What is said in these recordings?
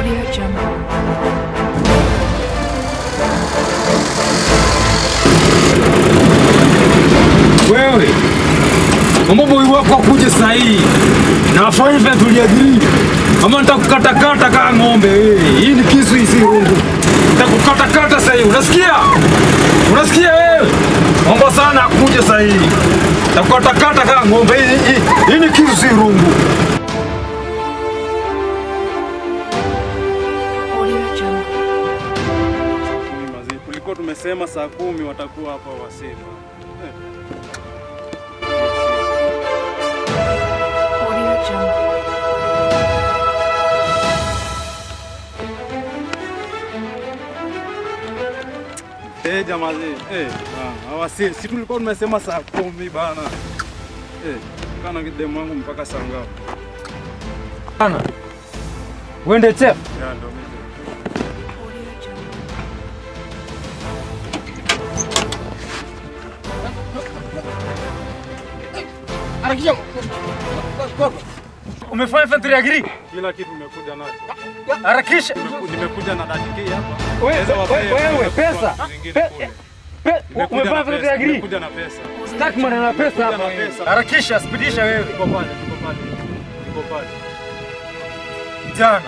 Audio Jungle. Wewe mambo boy wako akuje saa hii na afanye vile tuliagiri, ama nitakukatakata kama ng'ombe wewe. Hii ni kisu, hii si rungu. Nitakukatakata saa hii, unasikia? Unasikia wewe? Mambo sana akuje saa hii, nitakukatakata kama ng'ombe. Hii, hii, hii ni kisu, si rungu. Audio Jungle. Kumi mazee. Tulikuwa tumesema saa kumi watakuwa hapa wasema. Audio Jungle. Eh, jamaa zee. Eh, ah, hawasi. Si tulikuwa tumesema saa kumi bana. Eh, kana demu wangu mpaka saa ngapi? Bana. Wende chef. Ya ndo mimi. Audio Jungle. Umefanya vile tuliagiri? Kila kitu nimekuja nacho. Harakisha. Nimeku- Nimekuja na dakika hapa. Wewe, Naweza wapea wewe, wewe, kwa pesa. zingine Pe- kule. Pe- Nimekuja Umefanya na vile pesa. tuliagiri? Nimekuja na pesa. Sitaki maneno ya pesa Nimekuja hapa. na pesa. Harakisha, spidisha wewe. Niko pale, niko pale. Niko pale. Jana.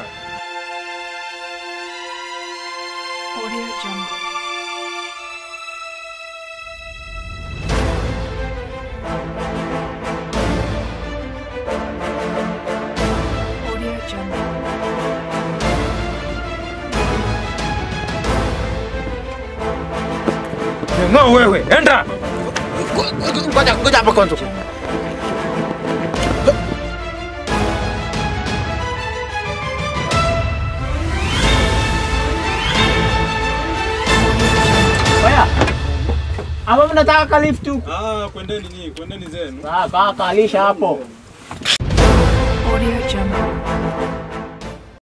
Audio Jungle. Audio Jungle. No wewe, enda. Ngoja ngoja hapa kwanza. Oya. Ama mnataka kalift huku? Ah, kwendeni nyinyi, kwendeni zenu. Sawa, kaa kalisha hapo. Audio